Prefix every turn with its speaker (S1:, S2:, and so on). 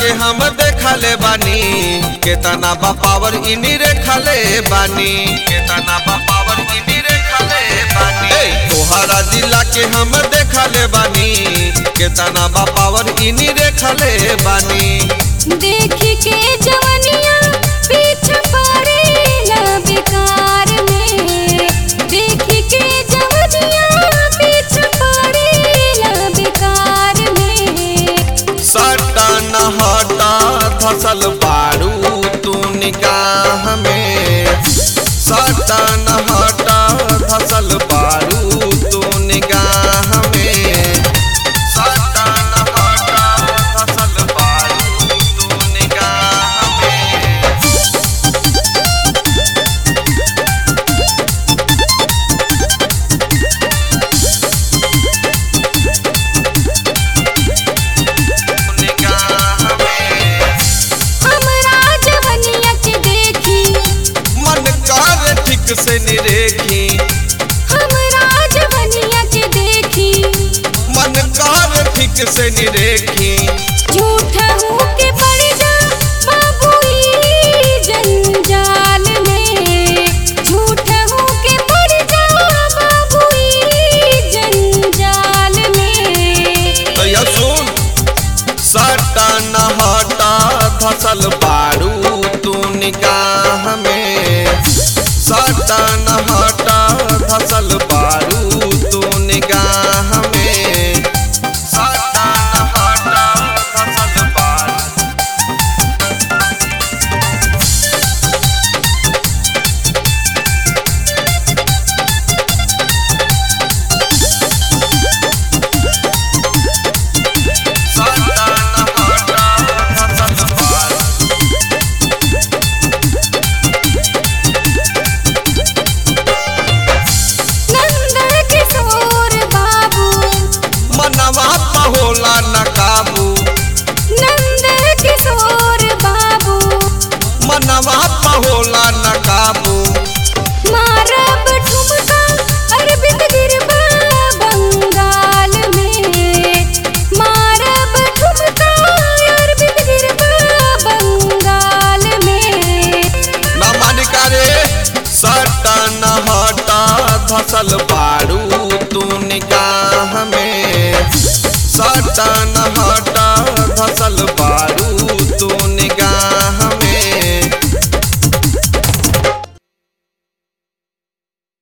S1: के हम देखले बानी केतना बा पावर इनी रेखले बानी केतना बा पावर इनी रेखले बानी ए, तोहरा जिला के हम देखले बानी केतना बा पावर इनी रेखले बानी
S2: देखी के जवनिया पीछे पड़ेला बेकार में देखी के जवनिया पीछे पड़ेला बेकार में
S1: सटन हटा धसल बारू तू निगाह में सटन हटा धसल बारू तू निगाह में सटन हटा धसल बारू तू निगाह में निगाह में
S2: हमरा जवनिया के देखी
S1: मन कर ठीक से निरेखी
S2: हमरा जवनिया के देखी
S1: मन कर ठीक से निरेखी
S2: झूठा हूँ के पड़ जा बाबू ई जंजाल में झूठा हूँ के पड़ जा बाबू ई जंजाल में
S1: तो यह सुन सटन हटा धसल बारू तू निगाह में सटन हटा धसल बारू तू निगाह में सटन हटा धसल बारू सटन हटा धसल बारू
S2: नंदन किशोर बाबू
S1: मनवा पे होला न काबू
S2: नंदन किशोर बाबू
S1: मनवा पे होला न काबू
S2: मारब ठुमका अरविंद गिरबा बंगाल में मारब ठुमका अरविंद गिरबा बंगाल में
S1: न मानिका रे सटन हटा धसल